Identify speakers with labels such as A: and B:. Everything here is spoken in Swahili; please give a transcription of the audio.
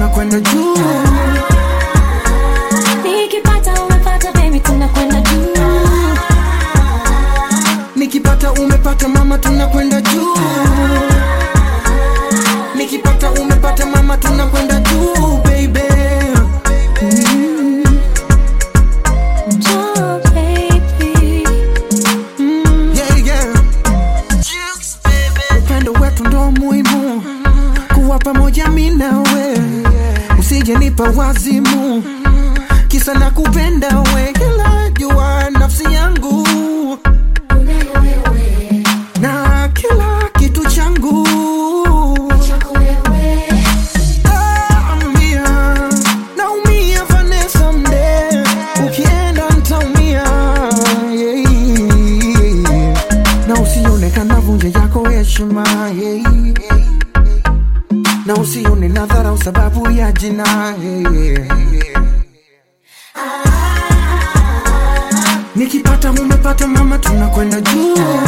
A: tunakwenda juu
B: Nikipata umepata baby tunakwenda juu.
A: nikipata umepata mama tunakwenda juu nikipata umepata mama tunakwenda juu baby
B: Oh, baby.
A: yeah, yeah. upendo wetu ndo muhimu kuwa pamoja mi nawe usije nipa wazimu kisa na kupenda we kila jua nafsi yangu na kila kitu changu Naumia, naumia Vanessa mde, ukienda ntaumia yeah. na usione kana vunje yako heshima yeah. na usione na dharau sababu ya jina yeah. nikipata umepata mama tunakwenda juu